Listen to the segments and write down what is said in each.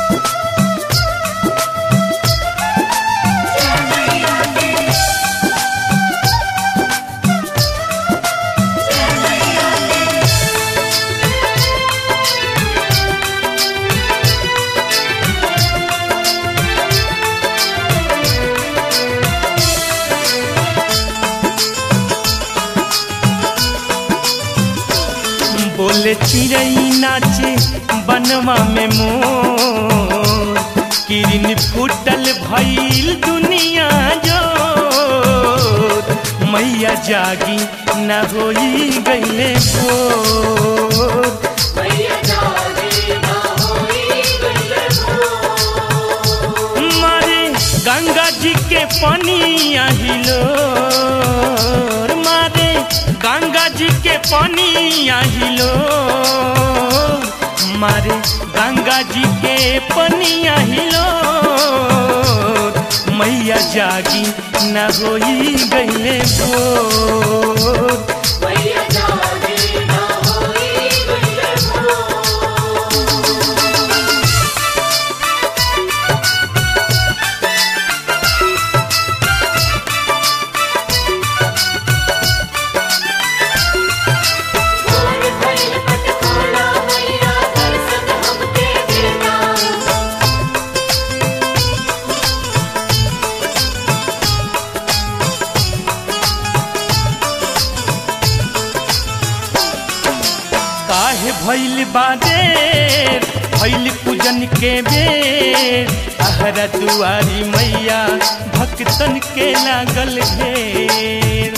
बोले चिड़ई नाचे बनवा में मोर किरण फूटल भइल दुनिया जो मैया जागी न होई गईले भोर मैया जागी ना होई गईले भोर। मारे गंगा जी के पानी आहिलो मारे गंगा जी के पानी आहिलो मारे गंगा जी के पानी आहिलो मैया जागी न होई गईले भोर मैया जागी ना होई गईले भोर। भोर भइल पटखोड़ा मैया दर्शन हमके देना काहे भइल बादेर भइल पूजन के बेर आहरा दुआरी मैया भक्तन के लागल घेर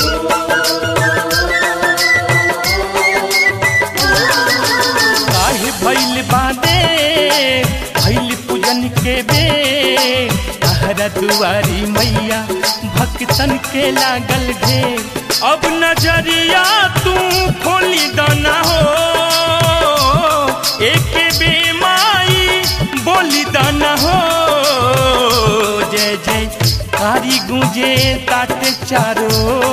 काहे भइल बादेर भइल पूजन के बेर आहरा दुआरी मैया भक्तन के लागल घेर अब नजरिया तू खोली दाना हो एक बेमाई बोली दाना हो जय जय कारी गूंजे ताट चारो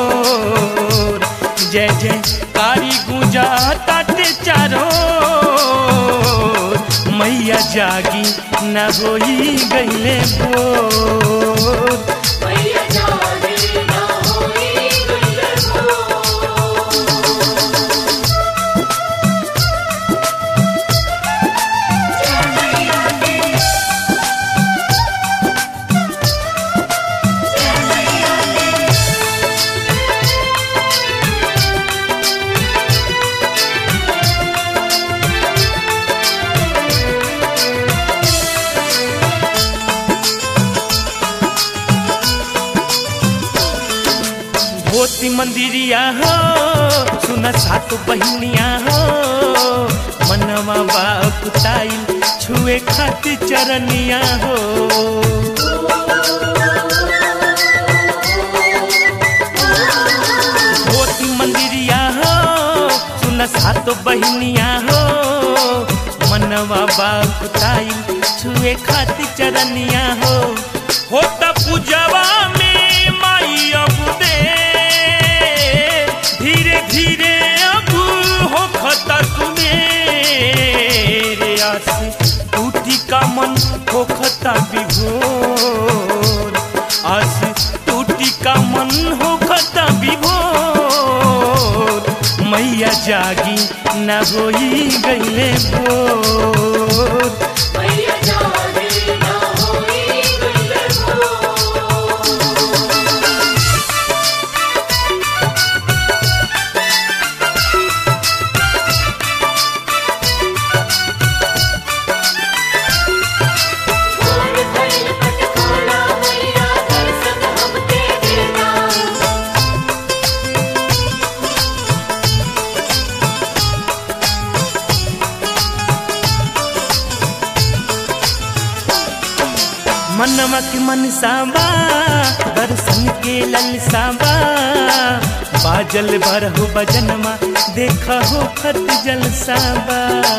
जय जय कारी गूंजा ताट चारो मैया जागी न होई गईले भोर मैया जागी ना होई गईले भोर। भोती मंदिरिया हो सुन सात बहिनिया हो मनवा बाकुताई छुए खातिर चरनिया हो भोती मंदिरिया हो सुन सात बहिनिया हो मनवा बाकुताई छुए खातिर चरनिया हो होता पूजवा में माई अब दे धीरे धीरे अब हो खता तुम्हें आस टूटी का मन हो खता विभोर आस टूटी का मन हो खता विभोर मैया जागी न होई गईले भोर मैया जागी ना होई गईले भोर। भोर भइल पटखोड़ा मैया दर्शन हमके देना मनवा के मन साबा दर्शन के ललसाबा बाजल भरहु बजनमा देख हो खत जलसाबा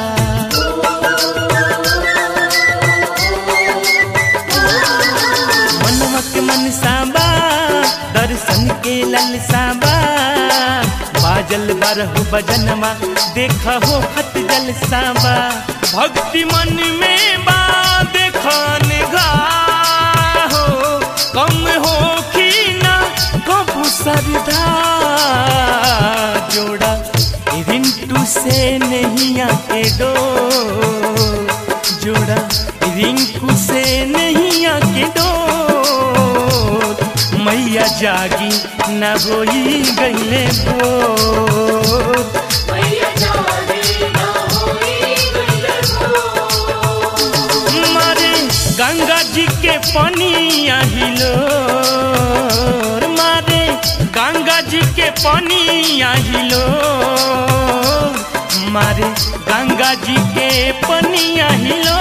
मनवा के मन साबा दर्शन के ललसाबा बाजल बरहु बजनमा देख हो खत जलसाबा भक्ति मन में बा देख जोड़ा रिंकू से नहीं आके डोर मैया जागी न होई गईले बोर मैया जागे ना होई गईले भोर। मारे गंगा जी के पनिया हिलो मारे गंगा जी के पनिया हिलो मारे गंगा जी के पनिया हिलो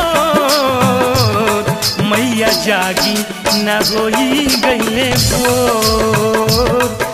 मैया जागी न होई गईले बोर